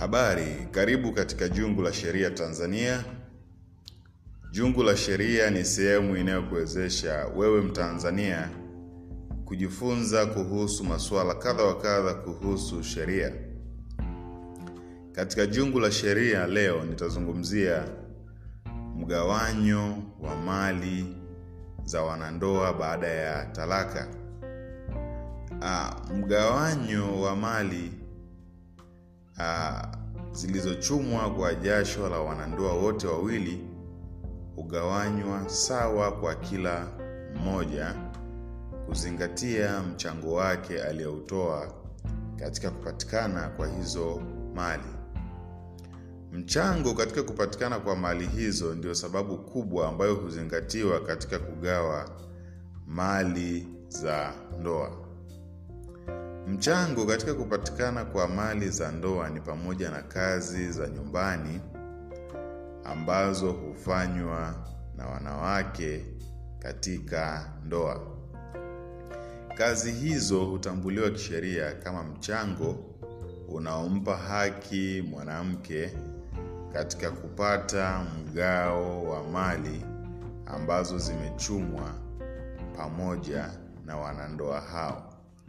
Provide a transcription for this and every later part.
Habari, karibu katika Jungu la Sheria Tanzania. Jungu la Sheria ni sehemu inayokuwezesha wewe Mtanzania kujifunza kuhusu masuala kadha wa kadha kuhusu sheria. Katika Jungu la Sheria leo nitazungumzia mgawanyo wa mali za wanandoa baada ya talaka. Ah, mgawanyo wa mali ah, zilizochumwa kwa jasho la wanandoa wote wawili hugawanywa sawa kwa kila mmoja kuzingatia mchango wake aliyoutoa katika kupatikana kwa hizo mali. Mchango katika kupatikana kwa mali hizo ndio sababu kubwa ambayo huzingatiwa katika kugawa mali za ndoa. Mchango katika kupatikana kwa mali za ndoa ni pamoja na kazi za nyumbani ambazo hufanywa na wanawake katika ndoa. Kazi hizo hutambuliwa kisheria kama mchango unaompa haki mwanamke katika kupata mgao wa mali ambazo zimechumwa pamoja na wanandoa hao.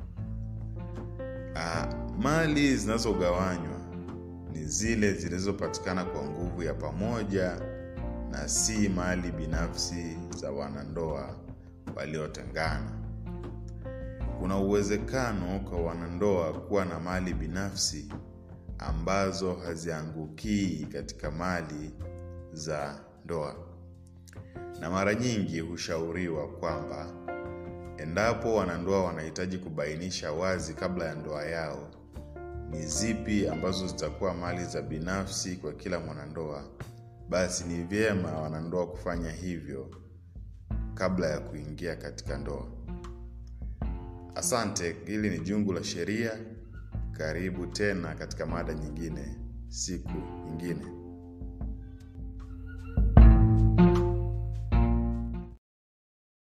Ah, mali zinazogawanywa ni zile zilizopatikana kwa nguvu ya pamoja na si mali binafsi za wanandoa waliotengana. Kuna uwezekano kwa wanandoa kuwa na mali binafsi ambazo haziangukii katika mali za ndoa, na mara nyingi hushauriwa kwamba endapo wanandoa wanahitaji kubainisha wazi kabla ya ndoa yao ni zipi ambazo zitakuwa mali za binafsi kwa kila mwanandoa, basi ni vyema wanandoa kufanya hivyo kabla ya kuingia katika ndoa. Asante, hili ni Jungu la Sheria. Karibu tena katika mada nyingine siku nyingine.